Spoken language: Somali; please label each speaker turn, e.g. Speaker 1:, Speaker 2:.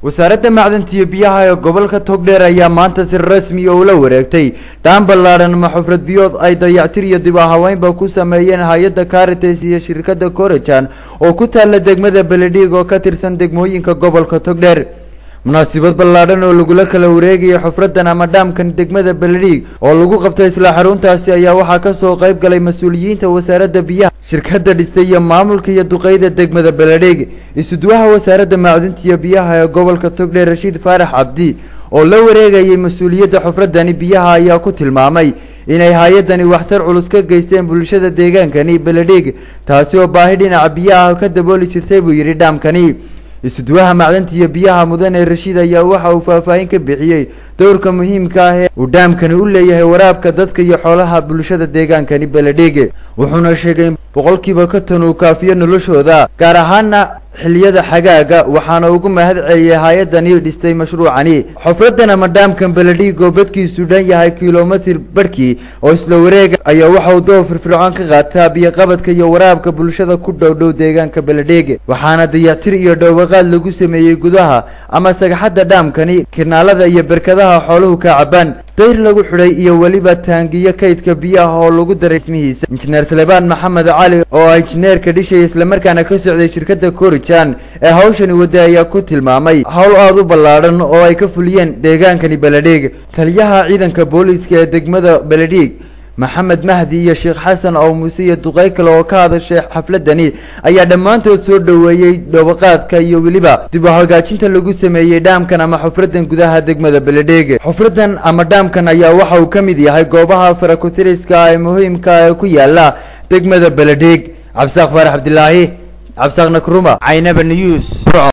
Speaker 1: wasaaradda macdanta iyo biyaha ee gobolka togdheer ayaa maanta si rasmi oo ula wareegtay dhaan ballaadhan ama xufrad biyood ay dayactir iyo dib ahaweynba ku sameeyeen hay-adda caritas iyo shirkadda corejan oo ku taalla degmada beledhiig oo ka tirsan degmooyinka gobolka togdheer munaasabad ballaadhan oo lagula kala wareegayay xufraddan ama dhaamkan degmada beledhiig oo lagu qabtay isla xaruntaasi ayaa waxaa kasoo qayb galay mas-uuliyiinta wasaaradda biyaha shirkadda dhistay iyo maamulka iyo duqeyda degmada beledhiig isuduwaha wasaaradda macdinta iyo biyaha ee gobolka togdheer rashiid faarax cabdi oo la wareegayay mas-uuliyadda xufraddani biyaha ayaa ku tilmaamay inay hay-addani waxtar culus ka geysteen bulshada deegaankani beledhiig taasi oo baahi dhinaca biyaha ka dabooli jirtay buu yidhi dhaamkani isuduwaha macdanta iyo biyaha mudane rashiid ayaa waxa uu faahfaahin ka bixiyey dowrka muhiimka ah ee uu dhaamkani u leeyahay waraabka dadka iyo xoolaha bulshada deegaankani beledhiig wuxuuna sheegay in boqolkiiba konton uu kaafiyo noloshooda gaar ahaana xiliyada xagaaga waxaana ugu mahad celiyay hay-addani dhistay mashruucani xufraddan ama dhaamkan beledhiig oo badkiisu dhan yahay kilomitir barhkii oo isla wareega ayaa waxa uu doob firfircoon ka qaataa biyoqabadka iyo waraabka bulshada ku dhow dhow deegaanka beledhiig waxaana dayactir iyo dhowaqaad lagu sameeyey gudaha ama sagxadda dhaamkani kinaalada iyo berkadaha xooluhu ka cabaan dayr lagu xidhay iyo weliba taangiyo kaydka biyaha oo lagu daray ismihiisa injineer salebaan maxamed cali oo ah injineerka dhishaya islamarkaana ka socday shirkadda corijan ee hawshani wadda ayaa ku tilmaamay howl aada u ballaadhan oo ay ka fuliyeen deegaankani beledhiig taliyaha ciidanka booliiska ee degmada beledhiig maxamed mahdi iyo sheekh xasan oo muuse iyo duqey kale oo ka hadashay xafladani ayaa dhammaantood soo dhoweeyey dhobaqaadka iyo weliba dib u hagaajinta lagu sameeyey dhaamkan ama xufraddan gudaha degmada beledhiig xufraddan ama dhaamkan ayaa waxa uu ka mid yahay goobaha farakutiriska ee muhiimka ee ku yaala degmada beledhiig cabdisaaq faarax cabdilaahi cabdisaaq nakruma
Speaker 2: caynaba news